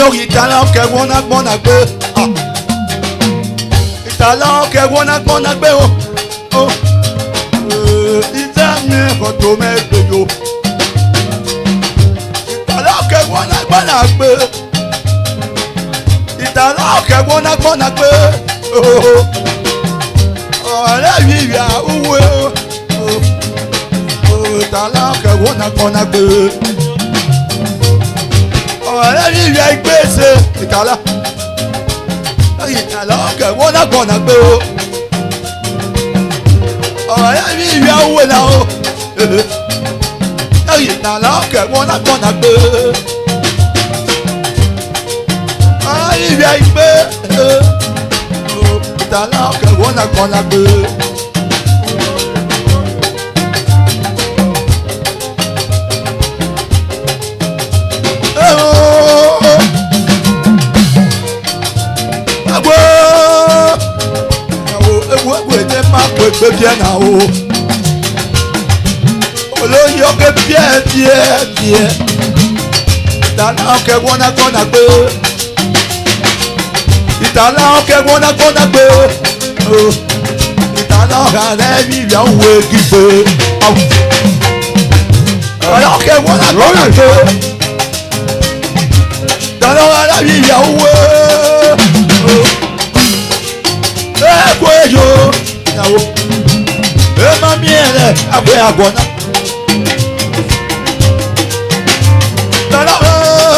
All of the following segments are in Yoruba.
yóò ìtàlá ọkẹ́ gbọ́nà gbọ́nà gbé ìtàlá ọkẹ́ gbọ́nà gbọ́nà gbé o o ìtẹ́ mi kò tó mẹ́gbẹ́ yo ìtàlá ọkẹ́ gbọ́nà gbọ́nà gbé ìtàlá ọkẹ́ gbọ́nà gbọ́nà gbé ọ̀rẹ́ mi yà wúwo ìtàlá ọkẹ́ gbọ́nà gbọ́nà gbé ọ̀rẹ́ mi yà gbèsè ìtàlá ìtàlá ọkẹ́ gbọ́nà gbọ́nà gbé ọ̀rẹ́ mi yà wúwo náà ìtàlá ọkẹ́ gbọ́nà gbọ́nà gbé ìrìn àìgbé ìtàlá ọkẹ́ gbọ́nà gbọ́nà gbé. Agbo ẹ̀wọ̀ ẹ̀wọ̀ ẹ̀wọ̀ ẹ̀jẹ̀ máa pè pé bíẹ̀ náà o. Olóyè ọkẹ́ bíẹ̀ bíẹ̀ bíẹ̀. Ìtàlá ọkẹ́ gbọ́nà gbọ́nà gbé. Ìtàlá ọkẹ́ gbọ́nà gbọ́nà gbé. Ìtàlá ọkẹ́ rẹ̀ bí ìyá òwe gígbé. Ìtàlá ọkẹ́ gbọ́nà gbọ́nà gbé. Ìtàlá ọkẹ́ bí ìyá òwe. Ẹ̀kọ́ èyó ìyàwó. Ẹ máa mi ẹ̀rẹ̀ àgbẹ̀ àgbọ̀nà. Ìtàlá ọkẹ́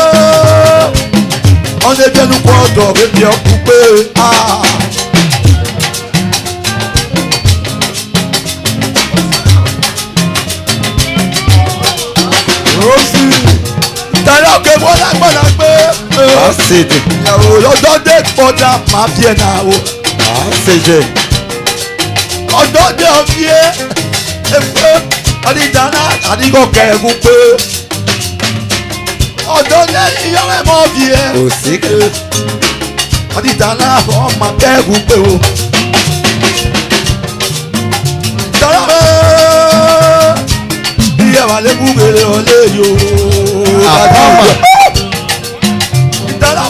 ọ̀nà ẹgbẹ́nu kọ́ ọ̀dọ̀ bẹ́bí ọkùn pé rọ́ọ̀sì ìtàlẹ́ òkè bọ́lá gbọ́dá pé Asede. ìyàwó lọ́jọ́ dé kọjá máa bí ẹ̀ náà o Asede. ọjọ́ dé ọbí ẹ̀ ẹ̀fọ́ ọdíjàná àdìgọ́kẹ́ ẹ̀gún pé ọjọ́ dé ìyàwó ẹ̀ mọ́ bí ẹ̀ Osika. ọdíjàná ọmọ kẹ́gùn pé o. Tọ́lá iye wà lẹ́kùn gbèrè ọ̀lẹ́ yòó. Àbámọ̀. Tọ́lá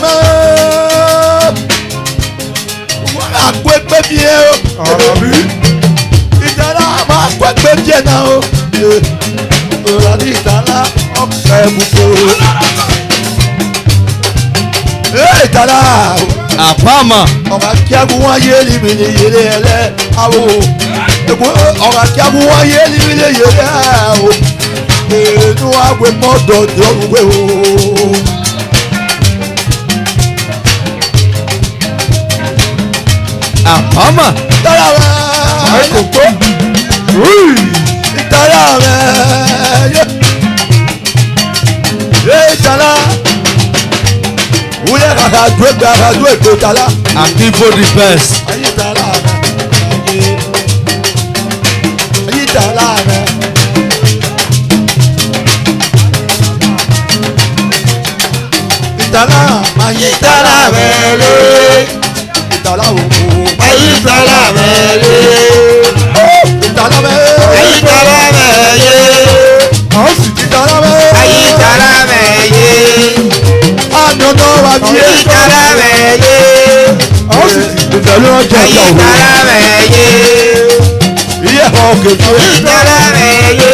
wọ́n á kó ẹgbẹ́ bí ẹ o. Ìjọba máa kó ẹgbẹ́ bí ẹ náà o. Ọdíjàná ọmọ kẹ́gùn pé o. Ee ìtàlá Àbámọ̀. ọ̀gá kíákú wọ́n yé níbi ní yẹlé ẹlẹ́ awo èkó ọ̀gá kíákú wọ́n yé níbi ní yẹlé awo èédú àgbẹ̀ mọ́tò dọ́gbẹ́ o. Àbámọ̀. Tọ́lá rẹ̀ kò tó ìtọ́lá rẹ̀ yé yé ìtọ́lá wúlẹ̀ kàkà dúró gbé kàkà dúró ètò ìtọ́lá. Akibo the best. Ayítàlá rẹ̀ ayítàlá rẹ̀. Ìtàlá ayítàlá rẹ̀ lé. Ìtàlá o. Ayítàlá rẹ̀ lé. Ìtàlá rẹ̀. Ayítàlá rẹ̀ yé. Àwọn sì ti tàlá rẹ̀. Ayítàlá rẹ̀ yé. Àdùnnà wà bí ẹ̀. Ayítàlá rẹ̀ yé. Àwọn sì ti tẹ̀lé ọjọ́ ìjà òwe. Ayítàlá rẹ̀ yé. Iye ẹ̀fọ́ kejì. Ayítàlá rẹ̀ yé.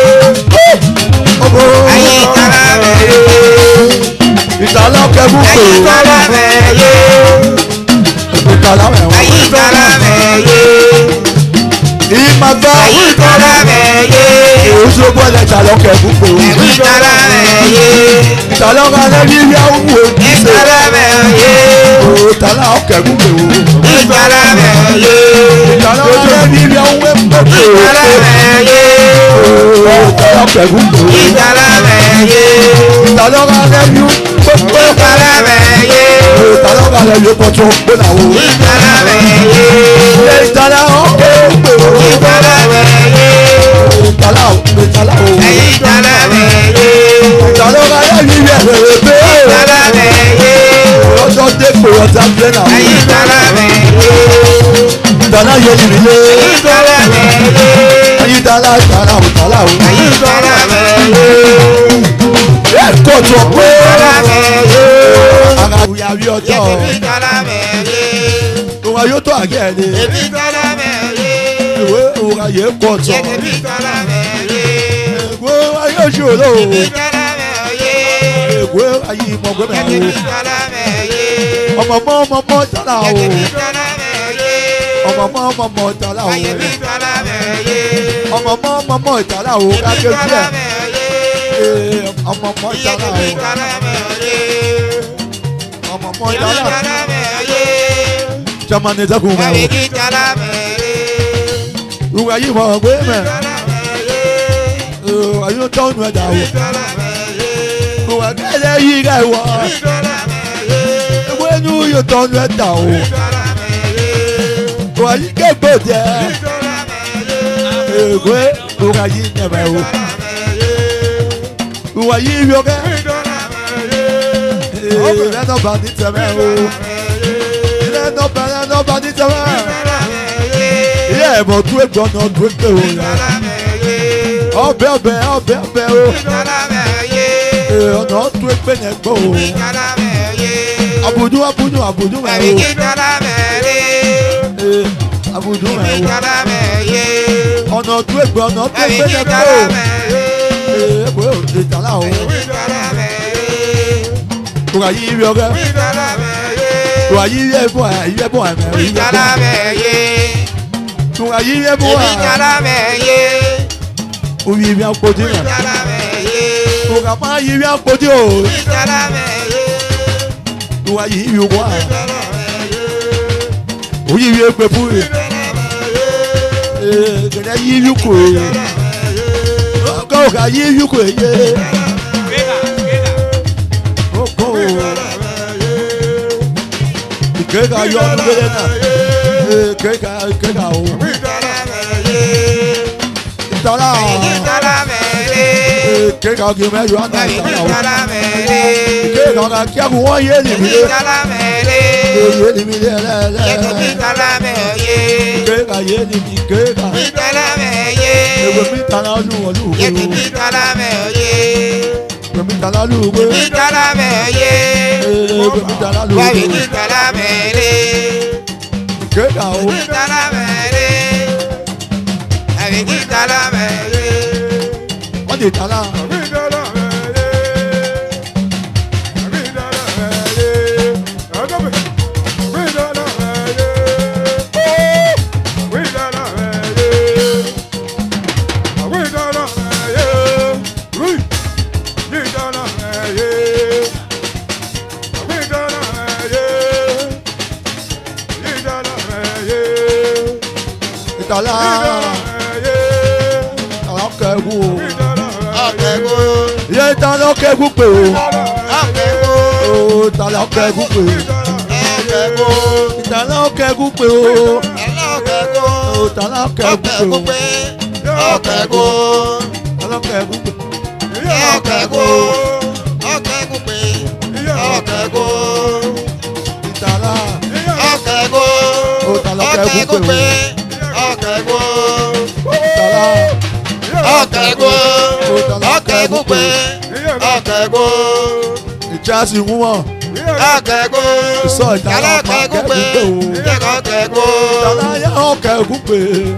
Ogo. Ayítàlá rẹ̀ yé. Ìtàlá kẹ́kù pé. Ayítàlá rẹ̀ yé. Ìtàlá rẹ̀ wọ́n. Ayítàlá rẹ̀ yé. Ìmàgbá. Ayítàlá rẹ̀ yé. Èyí tó gbọ́dọ̀ ìtàlá kẹ́kù pé. Ayítàlá rẹ̀ yé. Ìtàlá ọ̀gá lẹ́bí ilé àwọn òwe. Ayítàlá rẹ̀ yé. Ìtàlá kẹ́kù pé. Ayítàlá rẹ̀ yé. Ìtàlá ọ̀gá lẹ́bí ilé àwọn òwe. Ayítàlá rẹ̀ yé. Ìtàlá kẹ́kù pé. Ayítàlá rẹ̀ yé. Ìtàlá ọ̀gá lẹ́bí gbogbo. Ayítàlá rẹ̀ yé. Ìtàlá ọ̀gá lẹ́bí pọ̀tọ́ gbọ́dọ̀ àwọn òwe. Ayítàlá rẹ̀ yé. Ìtàlá kẹ́kù pé. Ayítàlá rẹ̀ yé. Ìtàlá ìtàlá o. Ayítàlá rẹ̀ yé. Ìtàlá ọ̀gá lẹ́bí ilé ẹ̀rẹ̀ pé. Ayítàlá rẹ̀ yé. Ọjọ́ dé pé ọjà gbé náà. Ayítàlá rẹ̀ yé. Ìtàlá yẹ ìrìlẹ̀. Ayítàlá rẹ̀ yé. Ayítàlá ìtàlá o. Ìtàlá o. Ayítàlá rẹ̀ yé. Ẹ kọ̀tọ̀ pé. Ayítàlá rẹ̀ yé. àbí ọjọ́ Yẹ̀kẹ̀bí kálámẹ̀yé. òun yóò tó àgẹ́ ẹ̀ ní Èbí kálámẹ̀yé. ìwé òun ayé kọ̀ tọ̀ Yẹ̀kẹ̀bí kálámẹ̀yé. ìwé ayé ṣòro Èbí kálámẹ̀yé. ìwé ayé ìmọ̀gbẹ́mẹ̀ Yẹ̀kẹ̀bí kálámẹ̀yé. o ọmọ mọ́ ọmọ mọ́ tàlà o Yẹ̀kẹ̀bí kálámẹ̀yé. ọmọ mọ́ ọmọ mọ́ tàlà o Yẹ̀kẹ̀bí kálámẹ̀yé. ọmọ mọ́ ọmọ mọ́ tàlà o Yẹ̀kẹ̀bí kájọ díẹ̀ kálámẹ̀yé. Ee, ọmọ mọ́ tàlà o Yẹ̀kẹ̀bí kálámẹ̀yé. ọmọ mọ́ Yẹ̀kẹ̀bí tàlà kálámẹ̀yé. jamani dẹ́kun mọ́ Yẹ̀kẹ̀bí kálámẹ̀yé. o ìwé ayé ìmọ̀gbẹ́mẹ̀ Kálámẹ̀yé. ìwé ayé tọ́nu ẹ̀dá o Kálámẹ̀yé. ìwé kẹ́lẹ́ yí ká ìwọ Kálámẹ̀yé. ìwé inú yóò tọ́nu ẹ̀dá o Kálámẹ̀yé. ìwé ayé kégbò jẹ́ Kálámẹ̀yé. ìwé ìwé ayé nyẹ̀mẹ̀ o Kálámẹ̀yé. ìwé ayé yọkẹ́ Kálámẹ̀yé. ilẹ̀ nọba ní tẹ̀mẹ̀ o ilẹ̀ nọba ilẹ̀ nọba ní tẹ̀mẹ̀ ilé ẹ̀mọ̀ tó ẹ̀gbọ́n náà tó ẹ̀gbẹ́ o yà ọbẹ̀ ọbẹ̀ ọbẹ̀ ọbẹ̀ o ee, ọ̀nà tó ẹ̀gbẹ́ náà gbọ́ o abudu abudu abudu mẹ́ o ee, abudu mẹ́ o ọ̀nà tó ẹ̀gbẹ́ ọ̀nà tó ẹ̀gbẹ́ náà gbọ́ o ee, ẹ̀gbẹ́ o ìtàlá o ìwé ayé yọkẹ́ ìwé ayé yẹ bọ̀ ẹ̀ yẹ bọ̀ ẹ̀ mẹ́ o yẹ bọ̀ ẹ̀ ìwé ayé yẹ bọ̀ ẹ̀ omi ibi akpọ̀dé rẹ̀ ìwé kàmá ayé ibi akpọ̀dé o ìwé ayé ibi wọ̀ ẹ̀ oyi ibi ekpe pu rẹ̀ ee kẹ̀dẹ̀ yí ibi kò yẹ ọkọ̀ ọ̀gá yí ibi kò yẹ ọkọ̀ o ìkẹ́kà yọ ọdún lé náà ee kẹ́kà kẹ́kà o ìtàlá ee kẹ́kà kí mẹ́jọ àná ìtàlá o kẹ́kà ọ̀gá kí ẹkùn wọ́n yé nìmi lé ee yé nìmi lé lẹ́lẹ́ kẹ́kà yé nìmi kẹ́kà ewé mi tàlá lù wọ́n lù wọ́n o ewé mi tàlá lù wọ́n ee ewé mi tàlá lù wọ́n kẹ́kà o wọ́n ti tàlá ìtàlá ìtàlá kẹ́kù o yé ìtàlá kẹ́kù pé o o ìtàlá kẹ́kù pé o ìtàlá kẹ́kù pé o o ìtàlá kẹ́kù pé o ìtàlá kẹ́kù pé ìtàlá o ìtàlá kẹ́kù pé o ìtàlá ìjà sì mú wọn sọ ìtàlá ọmọ kẹ́kù pé o ìtàlá yẹ ọ kẹ́kù pé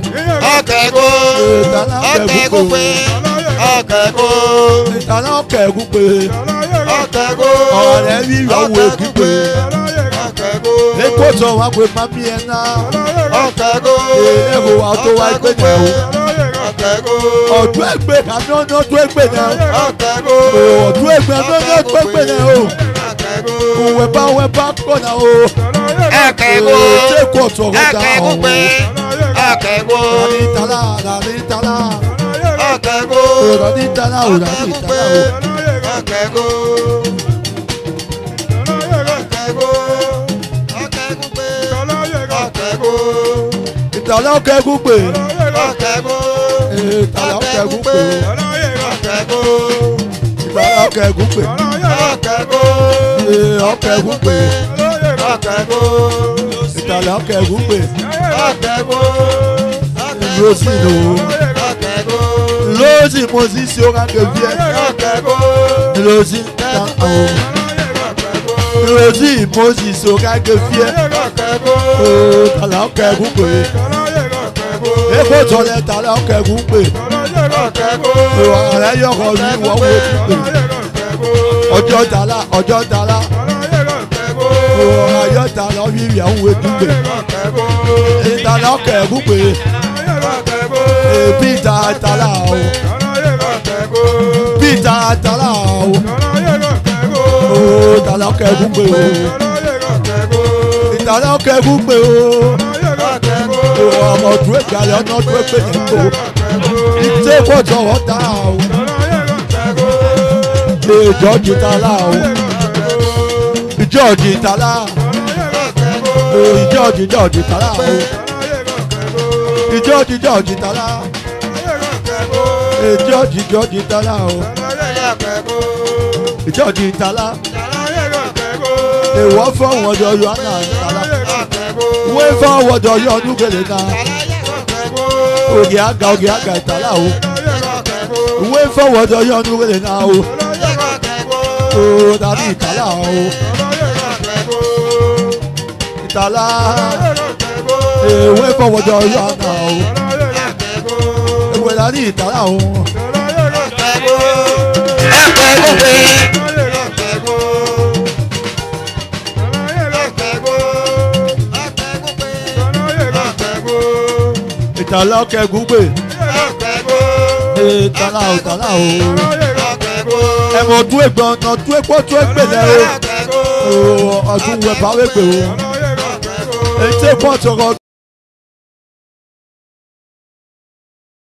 ìtàlá kẹ́kù pé o ìtàlá kẹ́kù pé ọ̀rọ̀ rẹ̀ rí ìyàwó èkú pé èkó sọ wá pé mami ẹ̀ náà èèwọ̀ wa tó wá ẹgbẹ́ náà o ọdún ẹgbẹ́ àmì ọ̀nà ọdún ẹgbẹ́ náà o ọdún ẹgbẹ́ àmì ọ̀nà ọdún ẹgbẹ́ náà o òwe bá òwe bá kọ̀ náà o Akẹ́kọ̀ọ́. ṣé kò sọ̀rọ̀ dá Akẹ́kọ̀ọ́ ọ̀hún pé akẹ́kọ̀ọ́. rani tala rani tala Akẹ́kọ̀ọ́. rani tala o rani tala o Akẹ́kọ̀ọ́. Akẹ́kọ̀ọ́. ìtàlá kẹ́kù pé Akẹ́kọ̀ọ́. ìtàlá kẹ́kù pé Akẹ́kọ̀ọ́. ìtàlá kẹ́kù pé Akẹ́kọ̀ọ́. ọkẹ́kù pé Akẹ́kọ̀ọ́. ìtàlá kẹ́kù pé Akẹ́kọ̀ọ́. lọ́sì lò ó Akẹ́kọ̀ọ́. lọ́sì mo sì ṣe ọ̀gá kẹ́kù yẹ Akẹ́kọ̀ọ́. lọ́sì ta àwọn ìrètí moses okáge fíẹ́ ooo tàlà ọkẹ́gun pè epo tọ́lẹ̀ tàlà ọkẹ́gun pè ààrẹ yọkọ̀ ní ìwọ́ wo ti pè ọjọ́ tàlà ọjọ́ tàlà ayọ́ tàlà wíwì àwọn ètò pè ìtàlà ọkẹ́gun pè peter tàlà o peter tàlà o ooo tàlà ọkẹ́gun pè o ìtàlà ọkẹ́gun pè o ọmọ dúró ìgbàlẹ̀ ọ̀nà dúró pé ní kò ìtẹ́ pọ̀jọ́ ọ̀tá o ìjọ jìtàlá o ìjọ jìtàlá o ìjọ jìjọ jìtàlá o ìjọ jìjọ jìtàlá ìjọ jìjọ jìtàlá o ìjọ jìtàlá èèwọ̀ fọwọ́n ọjọ́ yọ ọ́nà ìtàlá wọ́n fọwọ́n ọjọ́ yọ ọdún kele náà ògì àgà ògì àgà ìtàlá o wọ́n fọwọ́n ọjọ́ yọ ọdún kele náà o o dàbí ìtàlá o ìtàlá èèwọ̀ fọwọ́n ọjọ́ yọ ọ́nà o èèwọ̀ dàbí ìtàlá o ìtàlá ọkẹ́gun pè ìtàlá o ìtàlá o ẹ̀mọ̀ tún ègbọ̀n ọ̀nà tún èpọ̀ tún ègbèlè o ọdún wẹ̀ bá wẹ̀ pè o ètò ìpọ̀ tọrọ